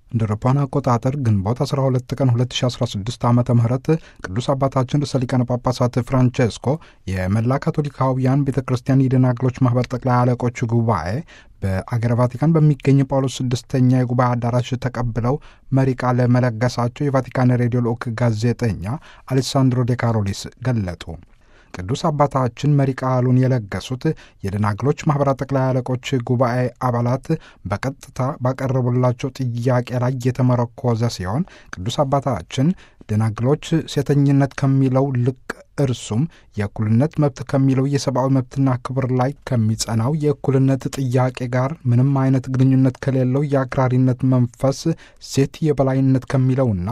እንደ አውሮፓውያን አቆጣጠር ግንቦት 12 ቀን 2016 ዓ ም ቅዱስ አባታችን ርዕሰ ሊቃነ ጳጳሳት ፍራንቼስኮ የመላ ካቶሊካውያን ቤተ ክርስቲያን የደናግሎች ማኅበር ጠቅላይ አለቆች ጉባኤ በአገረ ቫቲካን በሚገኝ ጳውሎስ ስድስተኛ የጉባኤ አዳራሽ ተቀብለው መሪ ቃለ መለገሳቸው የቫቲካን ሬዲዮ ልዑክ ጋዜጠኛ አሌሳንድሮ ዴ ካሮሊስ ገለጡ። ቅዱስ አባታችን መሪ ቃሉን የለገሱት የደናግሎች ማኅበራት ጠቅላይ አለቆች ጉባኤ አባላት በቀጥታ ባቀረቡላቸው ጥያቄ ላይ የተመረኮዘ ሲሆን ቅዱስ አባታችን ደናግሎች ሴተኝነት ከሚለው ልቅ እርሱም የእኩልነት መብት ከሚለው የሰብአዊ መብትና ክብር ላይ ከሚጸናው የእኩልነት ጥያቄ ጋር ምንም አይነት ግንኙነት ከሌለው የአክራሪነት መንፈስ ሴት የበላይነት ከሚለውና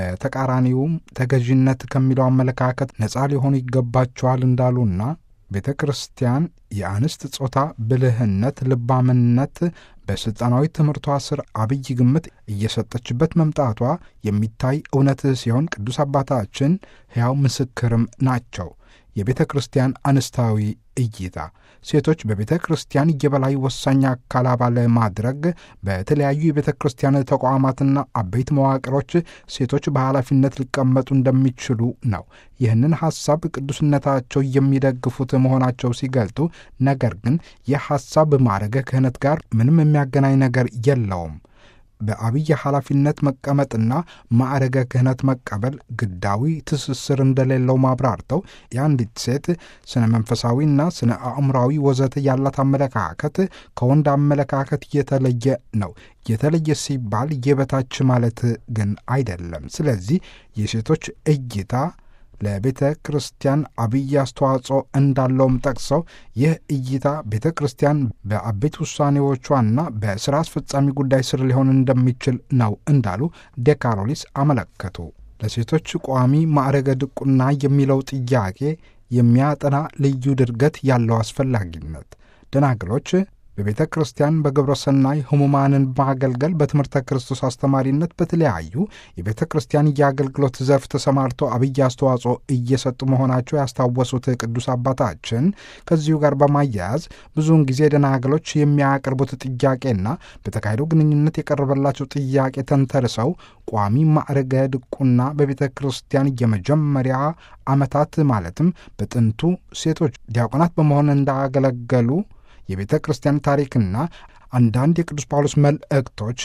በተቃራኒውም ተገዥነት ከሚለው አመለካከት ነፃ ሊሆኑ ይገባቸዋል እንዳሉና ቤተ ክርስቲያን የአንስት ጾታ ብልህነት፣ ልባምነት በሥልጣናዊ ትምህርቷ ስር አብይ ግምት እየሰጠችበት መምጣቷ የሚታይ እውነት ሲሆን ቅዱስ አባታችን ሕያው ምስክርም ናቸው። የቤተ ክርስቲያን አንስታዊ እይታ ሴቶች በቤተ ክርስቲያን የበላይ ወሳኝ አካል አባል ማድረግ በተለያዩ የቤተ ክርስቲያን ተቋማትና አበይት መዋቅሮች ሴቶች በኃላፊነት ሊቀመጡ እንደሚችሉ ነው። ይህንን ሐሳብ ቅዱስነታቸው የሚደግፉት መሆናቸው ሲገልጡ፣ ነገር ግን ይህ ሐሳብ ማዕረገ ክህነት ጋር ምንም የሚያገናኝ ነገር የለውም። በአብይ ኃላፊነት መቀመጥና ማዕረገ ክህነት መቀበል ግዳዊ ትስስር እንደሌለው ማብራርተው የአንዲት ሴት ስነ መንፈሳዊና ስነ አእምራዊ ወዘተ ያላት አመለካከት ከወንድ አመለካከት የተለየ ነው። የተለየ ሲባል የበታች ማለት ግን አይደለም። ስለዚህ የሴቶች እይታ ለቤተ ክርስቲያን አብይ አስተዋጽኦ እንዳለውም ጠቅሰው ይህ እይታ ቤተ ክርስቲያን በአበይት ውሳኔዎቿና በሥራ አስፈጻሚ ጉዳይ ስር ሊሆን እንደሚችል ነው እንዳሉ ዴካሮሊስ አመለከቱ። ለሴቶች ቋሚ ማዕረገ ድቁና የሚለው ጥያቄ የሚያጠና ልዩ ድርገት ያለው አስፈላጊነት ደናግሎች በቤተ ክርስቲያን በግብረ ሰናይ ሕሙማንን ማገልገል በትምህርተ ክርስቶስ አስተማሪነት በተለያዩ የቤተ ክርስቲያን የአገልግሎት ዘርፍ ተሰማርተው አብይ አስተዋጽኦ እየሰጡ መሆናቸው ያስታወሱት ቅዱስ አባታችን ከዚሁ ጋር በማያያዝ ብዙውን ጊዜ ደናግሎች የሚያቀርቡት ጥያቄና በተካሄደው ግንኙነት የቀረበላቸው ጥያቄ ተንተርሰው ቋሚ ማዕረገ ድቁና በቤተ ክርስቲያን የመጀመሪያ ዓመታት ማለትም በጥንቱ ሴቶች ዲያቆናት በመሆን እንዳገለገሉ የቤተ ክርስቲያን ታሪክና አንዳንድ የቅዱስ ጳውሎስ መልእክቶች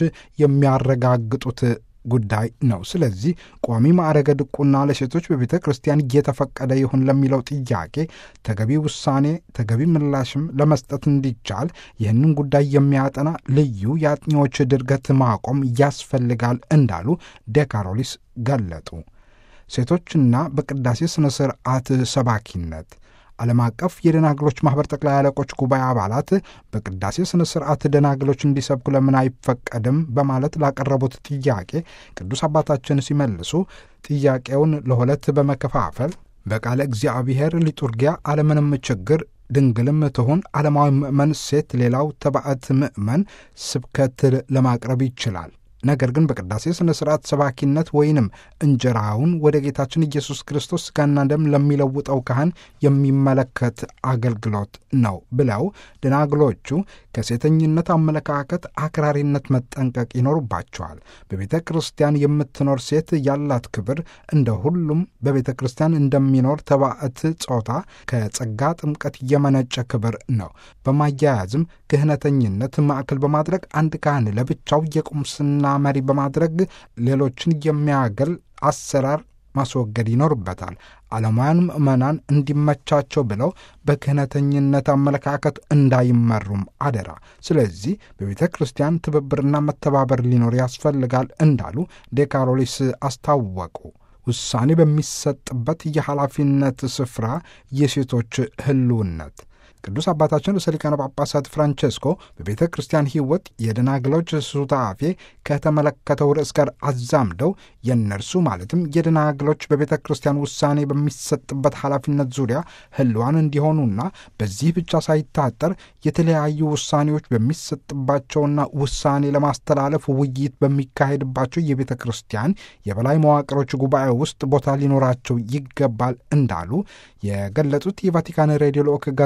የሚያረጋግጡት ጉዳይ ነው። ስለዚህ ቋሚ ማዕረገ ድቁና ለሴቶች በቤተ ክርስቲያን እየተፈቀደ ይሁን ለሚለው ጥያቄ ተገቢ ውሳኔ፣ ተገቢ ምላሽም ለመስጠት እንዲቻል ይህንን ጉዳይ የሚያጠና ልዩ የአጥኚዎች ድርገት ማቆም ያስፈልጋል እንዳሉ ዴካሮሊስ ገለጡ። ሴቶችና በቅዳሴ ሥነ ሥርዓት ሰባኪነት ዓለም አቀፍ የደናግሎች ማኅበር ጠቅላይ አለቆች ጉባኤ አባላት በቅዳሴ ሥነ ሥርዓት ደናግሎች እንዲሰብኩ ለምን አይፈቀድም በማለት ላቀረቡት ጥያቄ ቅዱስ አባታችን ሲመልሱ ጥያቄውን ለሁለት በመከፋፈል በቃለ እግዚአብሔር ሊጡርጊያ አለምንም ችግር ድንግልም ትሁን ዓለማዊ ምእመን ሴት ሌላው ተባዕት ምእመን ስብከት ለማቅረብ ይችላል። ነገር ግን በቅዳሴ ሥነ ሥርዓት ሰባኪነት ወይንም እንጀራውን ወደ ጌታችን ኢየሱስ ክርስቶስ ሥጋና ደም ለሚለውጠው ካህን የሚመለከት አገልግሎት ነው ብለው ደናግሎቹ ከሴተኝነት አመለካከት አክራሪነት መጠንቀቅ ይኖሩባቸዋል። በቤተ ክርስቲያን የምትኖር ሴት ያላት ክብር እንደ ሁሉም በቤተ ክርስቲያን እንደሚኖር ተባዕት ጾታ ከጸጋ ጥምቀት የመነጨ ክብር ነው። በማያያዝም ክህነተኝነት ማዕከል በማድረግ አንድ ካህን ለብቻው የቁምስና መሪ በማድረግ ሌሎችን የሚያገል አሰራር ማስወገድ ይኖርበታል። ዓለማውያን ምዕመናን እንዲመቻቸው ብለው በክህነተኝነት አመለካከት እንዳይመሩም አደራ። ስለዚህ በቤተ ክርስቲያን ትብብርና መተባበር ሊኖር ያስፈልጋል እንዳሉ ዴካሮሊስ አስታወቁ። ውሳኔ በሚሰጥበት የኃላፊነት ስፍራ የሴቶች ህልውነት ቅዱስ አባታችን ርዕሰ ሊቃነ ጳጳሳት ፍራንቼስኮ በቤተ ክርስቲያን ሕይወት የደናግሎች ሱታፌ ከተመለከተው ርዕስ ጋር አዛምደው የእነርሱ ማለትም የደናግሎች በቤተ ክርስቲያን ውሳኔ በሚሰጥበት ኃላፊነት ዙሪያ ህልዋን እንዲሆኑና በዚህ ብቻ ሳይታጠር የተለያዩ ውሳኔዎች በሚሰጥባቸውና ውሳኔ ለማስተላለፍ ውይይት በሚካሄድባቸው የቤተ ክርስቲያን የበላይ መዋቅሮች ጉባኤ ውስጥ ቦታ ሊኖራቸው ይገባል እንዳሉ የገለጹት የቫቲካን ሬዲዮ ልዑክ ጋዜጠኛ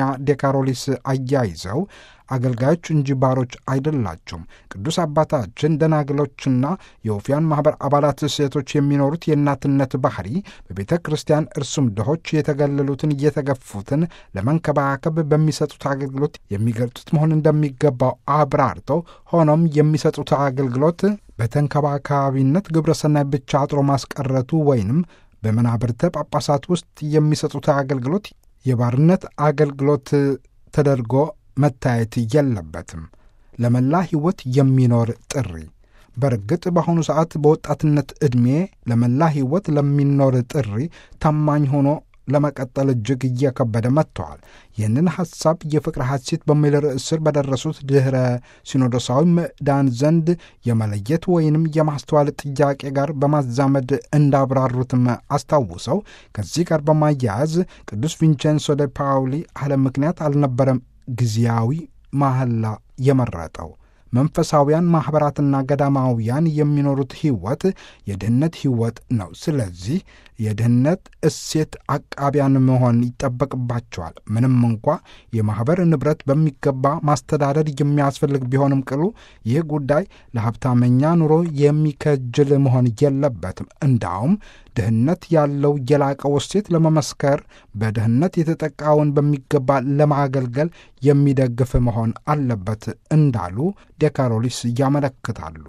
ዴካሮሊስ አያይዘው አገልጋዮች እንጂ ባሮች አይደላቸውም። ቅዱስ አባታችን ደናግሎችና የወፊያን ማኅበር አባላት ሴቶች የሚኖሩት የእናትነት ባህሪ በቤተ ክርስቲያን እርሱም ድሆች የተገለሉትን እየተገፉትን ለመንከባከብ በሚሰጡት አገልግሎት የሚገልጡት መሆን እንደሚገባው አብራርተው ሆኖም የሚሰጡት አገልግሎት በተንከባካቢነት ግብረሰናይ ብቻ አጥሮ ማስቀረቱ ወይንም በመናብርተ ጳጳሳት ውስጥ የሚሰጡት አገልግሎት የባርነት አገልግሎት ተደርጎ መታየት የለበትም። ለመላ ሕይወት የሚኖር ጥሪ በእርግጥ በአሁኑ ሰዓት በወጣትነት ዕድሜ ለመላ ሕይወት ለሚኖር ጥሪ ታማኝ ሆኖ ለመቀጠል እጅግ እየከበደ መጥተዋል። ይህንን ሐሳብ የፍቅር ሐሴት በሚል ርዕስ ስር በደረሱት ድኅረ ሲኖዶሳዊ ምዕዳን ዘንድ የመለየት ወይንም የማስተዋል ጥያቄ ጋር በማዛመድ እንዳብራሩትም አስታውሰው ከዚህ ጋር በማያያዝ ቅዱስ ቪንቼንሶ ደ ፓውሊ አለ ምክንያት አልነበረም ጊዜያዊ መሐላ የመረጠው መንፈሳውያን ማኅበራትና ገዳማውያን የሚኖሩት ሕይወት የድህነት ሕይወት ነው። ስለዚህ የድህነት እሴት አቃቢያን መሆን ይጠበቅባቸዋል። ምንም እንኳ የማኅበር ንብረት በሚገባ ማስተዳደር የሚያስፈልግ ቢሆንም ቅሉ ይህ ጉዳይ ለሀብታመኛ ኑሮ የሚከጅል መሆን የለበትም። እንዳውም ድህነት ያለው የላቀው እሴት ለመመስከር በድህነት የተጠቃውን በሚገባ ለማገልገል የሚደግፍ መሆን አለበት እንዳሉ ዴካሮሊስ ያመለክታሉ።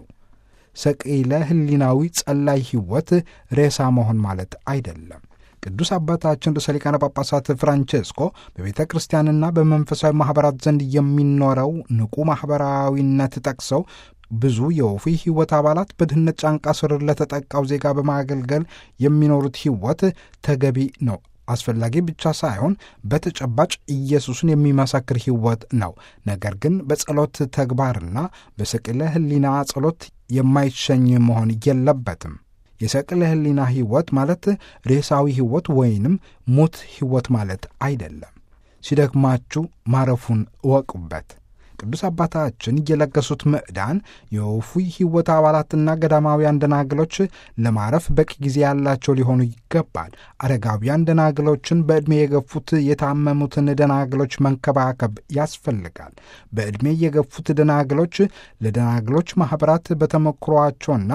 ሰቂለ ሕሊናዊ ጸላይ ሕይወት ሬሳ መሆን ማለት አይደለም። ቅዱስ አባታችን ርዕሰ ሊቃነ ጳጳሳት ፍራንቼስኮ በቤተ ክርስቲያንና በመንፈሳዊ ማኅበራት ዘንድ የሚኖረው ንቁ ማኅበራዊነት ጠቅሰው ብዙ የወፊ ሕይወት አባላት በድህነት ጫንቃ ስር ለተጠቃው ዜጋ በማገልገል የሚኖሩት ሕይወት ተገቢ ነው አስፈላጊ ብቻ ሳይሆን በተጨባጭ ኢየሱስን የሚመሰክር ሕይወት ነው። ነገር ግን በጸሎት ተግባርና በሰቅለ ሕሊና ጸሎት የማይሸኝ መሆን የለበትም። የሰቅለ ሕሊና ሕይወት ማለት ሬሳዊ ሕይወት ወይንም ሙት ሕይወት ማለት አይደለም። ሲደክማችሁ ማረፉን እወቁበት። ቅዱስ አባታችን የለገሱት ምዕዳን የወፉይ ሕይወት አባላትና ገዳማውያን ደናግሎች ለማረፍ በቂ ጊዜ ያላቸው ሊሆኑ ይገባል። አረጋውያን ደናግሎችን በዕድሜ የገፉት የታመሙትን ደናግሎች መንከባከብ ያስፈልጋል። በዕድሜ የገፉት ደናግሎች ለደናግሎች ማኅበራት በተሞክሯቸውና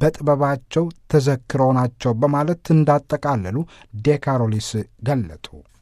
በጥበባቸው ተዘክረው ናቸው በማለት እንዳጠቃለሉ ዴካሮሊስ ገለጡ።